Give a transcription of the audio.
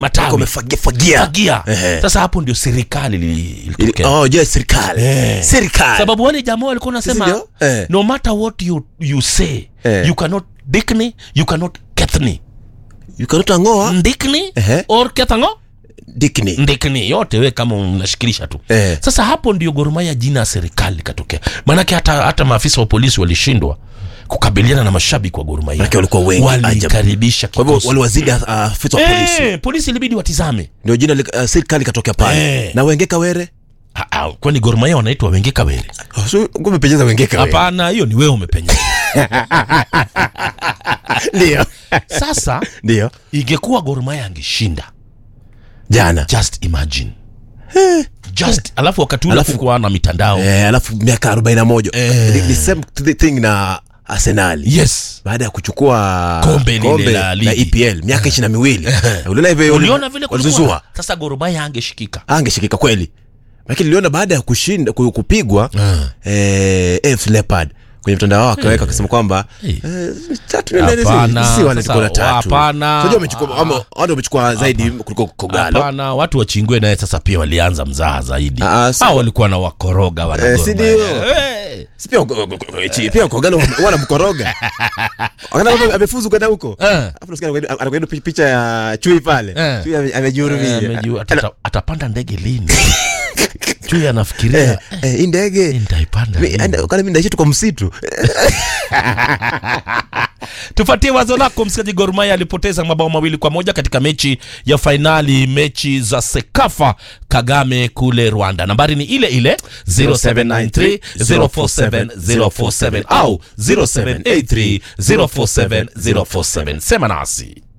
matawi Wamefagia fagia. fagia Ehe. sasa hapo ndio serikali li- Ili- ilitokea Oh, je, serikali. Eh. Serikali. sababu wale jamaa walikuwa nasema Sisi ndio? Eh. no matter what you, you say Eh. you cannot dikni you cannot kethni You cannot angoa ndikni Ehe. or kethango dikni. ndikni yote we kama unashikilisha tu Eh. sasa hapo ndio gorumaya jina ya serikali ikatokea maanake hata, hata maafisa wa polisi walishindwa kukabiliana na mashabiki wa gorumaya Maanake walikuwa wengi, walikaribisha Kwa hivyo kikosi. waliwazidi uh, afisa wa polisi. Eh, polisi ilibidi watizame Ndio jina li- uh, serikali ikatokea pale. Eh. Na Wengeka Were? Ah, ah, kwani gorumaya wanaitwa wengeka were Oh, so umependeza Wengeka Were. hapana hiyo ni wewe umepenya Ndio. sasa Ndio. ingekuwa gorumaya angeshinda Jana. just imagine just alafu wakati ule Alafu- kukuwa na mitandao Eh, alafu miaka 41. Eh. Ni- ni same th- thing na Arsenal. yes Baada ya kuchukua Kombe lile la ligi. EPL miaka ishirini na miwili. Uliona hivyo uliona vile kulikuwa- walizuzua. sasa gorumaya angeshikika Angeshikika kweli. Lakini niliona baada ya kushinda ku- kupigwa eh, AFC Leopard kwenye mtandao wao akaweka akasema kwamba Eh. eh, tatu ni nani, Hapana, si wale sasa, tuko na tatu. hapana. Unajua wamechukua ama wao ndio wamechukua zaidi kuliko Kogalo. hapana watu wa chingwe naye sasa pia walianza mzaa zaidi Ah, ah, si- hao walikuwa na wakoroga wana Eh, Gor si Mahia. ndio? Eh. Si pia chi- pia Kogalo wanamkoroga. Wakati amefuzu kwenda huko. Eh. Alafu nasikia anakwenda- anakwenda pi- picha ya Chui pale. Eh. Chui ame- Eh, amejihurumia. amejua, atata- atapanda ndege lini chui anafikiria Eh, eh, hii ndege nitaipanda Mi- lini? anda- kwani mimi naishi tu kwa msitu. tupatie wazo lako msikilizaji Gor Mahia alipoteza mabao mawili kwa moja katika mechi ya fainali mechi za sekafa kagame kule rwanda nambari ni ile ile 0793 047 047 au 0783 047 047 sema nasi